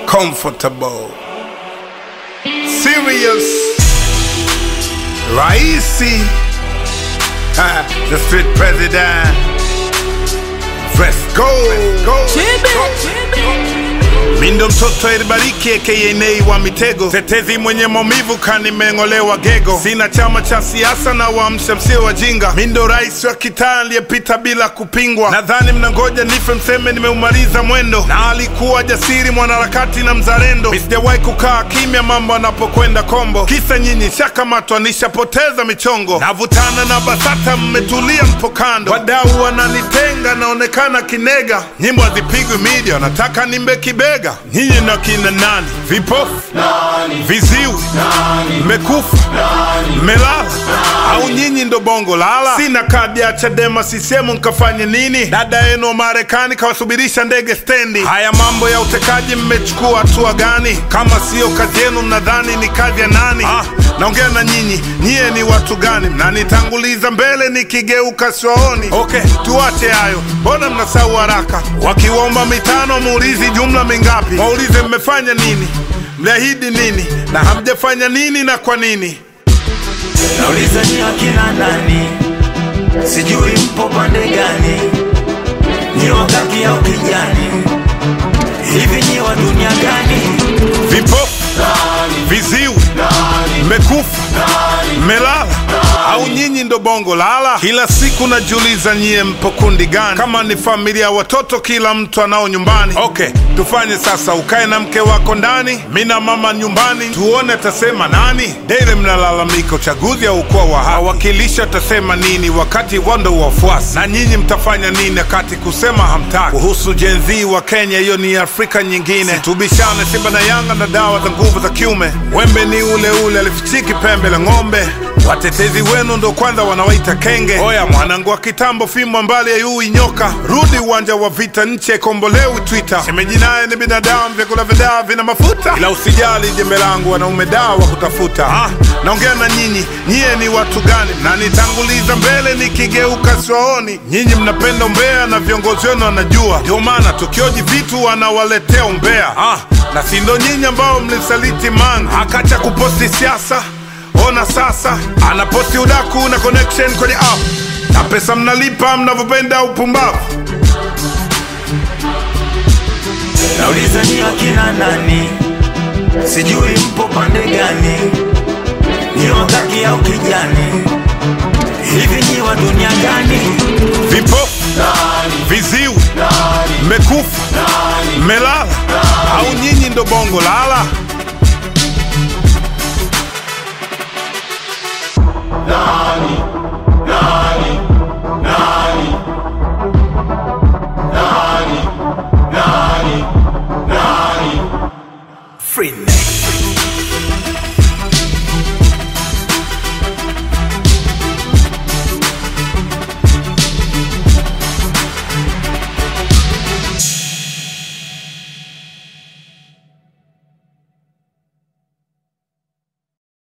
comfortable, serious, raisi, ha, the street president. Let's go, go, Mindo mtoto elibariki aka Nay wa mitego, tetezi mwenye maumivu kanimeng'olewa gego. Sina chama cha siasa na waamsha msio wajinga. Mindo rais wa kitaa aliyepita bila kupingwa. Nadhani mnangoja nife mseme nimeumaliza mwendo, na alikuwa jasiri mwanaharakati na mzalendo. Mi sijawahi kukaa kimya mambo anapokwenda kombo, kisa nyinyi shakamatwa nishapoteza michongo. Navutana na BASATA mmetulia mpo kando, wadau wananitenga naonekana kinega. Nyimbo hazipigwi media, wanataka nimbe kibega. Nyinyi na kina nani? Vipofu, viziwi, mmekufa, mmelala au nyinyi ndo bongo lala? Sina kadi ya Chadema CCM nkafanye nini? Dada yenu wa Marekani kawasubirisha ndege stendi. Haya mambo ya utekaji mmechukua hatua gani? Kama siyo kazi yenu mnadhani ni kazi ya nani? Ah, naongea na nyinyi, nyie ni watu gani? Mnanitanguliza mbele nikigeuka siwaoni. Okay, tuache hayo, mbona mnasahau haraka? Wakiwaomba mitano muulizi jumla mingapi? Waulize mmefanya nini, mliahidi nini na hamjafanya nini na kwa nini? Nauliza ni akina nani, sijui mpo pande gani, ni wakaki au kijani, hivi ni wa dunia gani? Vipofu, viziwi, mmekufa, mmelala au nyinyi ndo bongo lala? Kila siku najiuliza nyie mpo kundi gani? Kama ni familia watoto, kila mtu anao nyumbani. Okay, tufanye sasa, ukae na mke wako ndani, mi na mama nyumbani, tuone atasema nani. Dele mnalalamika uchaguzi haukuwa wa haki, wawakilishi atasema nini wakati wando wafuasi, na nyinyi mtafanya nini wakati kusema hamtaki? Kuhusu Gen Z wa Kenya, hiyo ni Afrika nyingine. Tubishane Simba na Yanga na dawa za nguvu za kiume, wembe ni ule ule, alifichiki pembe la ng'ombe. Watetezi wenu ndo kwanza wanawaita kenge. Oya mwanangu wa kitambo, fimbo mbali ya yui nyoka, rudi uwanja wa vita, nchi ikombolewi Twitter. Shemeji naye ni binadamu, vyakula vya dawa vina mafuta, ila usijali jembe langu, wanaume dawa wa kutafuta. Ah, naongea na nyinyi, nyie ni watu gani? Mnanitanguliza mbele nikigeuka siwaoni. Nyinyi mnapenda umbea na viongozi wenu wanajua, ndio maana tukioji vitu wanawaletea umbea. Ah, na si ndo nyinyi ambao mlisaliti Mange akacha kuposti siasa Ona sasa anaposti udaku na connection kwenye app na pesa mnalipa mnavyopenda upumbavu. Nauliza ni akina nani, sijui mpo pande gani, ni wakaki au kijani, hivi ni wa dunia gani? Vipofu, viziwi, mmekufa, mmelala au nyinyi ndo bongo lala? Free